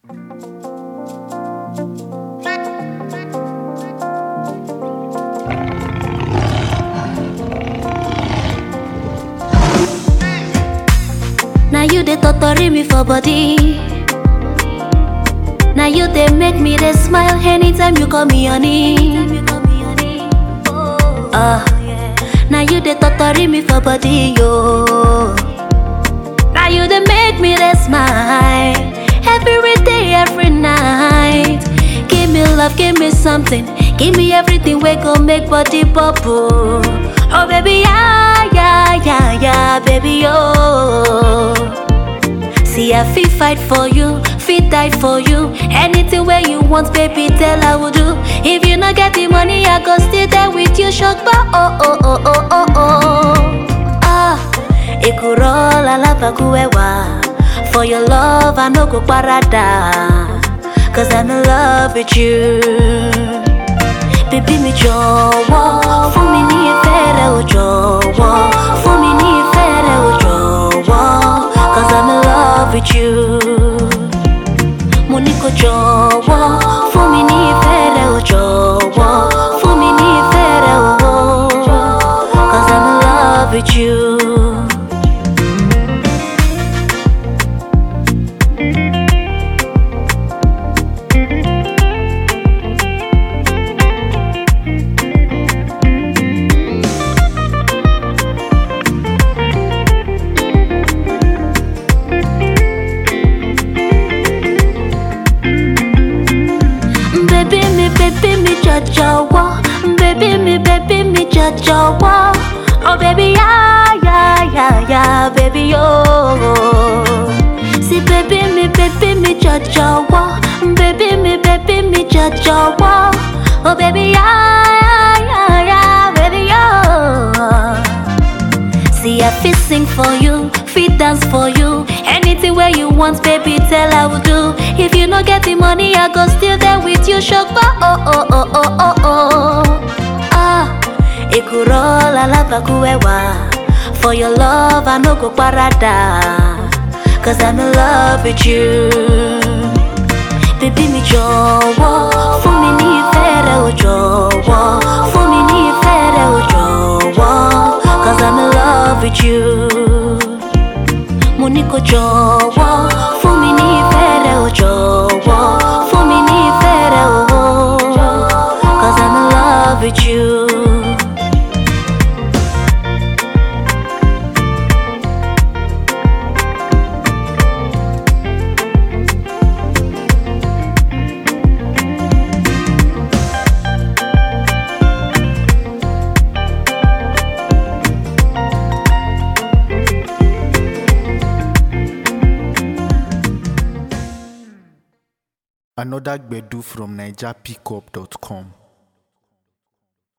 Now you dey totori me for body. Now you dey make me dey smile anytime you call me honey. Ah, now you dey totori me for body, yo. Now you dey make me dey smile every day, every night. Give me love, give me something, give me everything we go make body bubble. Oh baby, yeah, yeah, yeah, yeah, baby, oh. See, I fit fight for you, fit die for you. Anything where you want, baby, tell I will do. If you not get the money, I go stay there with you, shock, but oh, oh, oh, oh, oh, oh. Ah, ikuro lalabakuewa. For your love, I no go parada. Cause I'm in love with you. Baby mi jọ̀wọ́ fún mi ní ìfẹ́ rẹ o jọ̀wọ́ fún mi ní ìfẹ́ rẹ o jọ̀wọ́ cause I'm in love with you. Mo ní kó jọ̀wọ́ fún mi ní ìfẹ́ rẹ o jọ̀wọ́ fún mi ní ìfẹ́ rẹ o cause I'm in love with you. Baby mi, baby mi jọ̀jọ̀wọ́. Baby mi, baby mi jọ̀jọ̀wọ́. Oh baby, yeah, yeah, yeah, yeah, baby, oh. See baby mi, baby mi jọ̀jọ̀wọ́. Baby mi, baby mi jọ̀jọ̀wọ́. Oh baby, yeah, yeah, yeah, yeah, baby, oh. See, I fit sing for you, fit dance for you. Anything where you want, baby, tell I will do. If you no get the money, I go still there with you, shokba. Oh oh oh oh oh oh. Ah, ikuro lalabakuewa. For your love, I no go parada. Cause I'm in love with you. Baby mi jọ̀wọ́ fún mi ní ìfẹ́ rẹ o jọ̀wọ́ fún mi ní ìfẹ́ rẹ o jọ̀wọ́ cause I'm in love with you. Mo ní kó jọ̀wọ́ fún mi ní ìfẹ́ rẹ o jọ̀wọ́ fún mi ní ìfẹ́ rẹ o cause I'm in love with you. Another Gbedu from NigerPickup.com.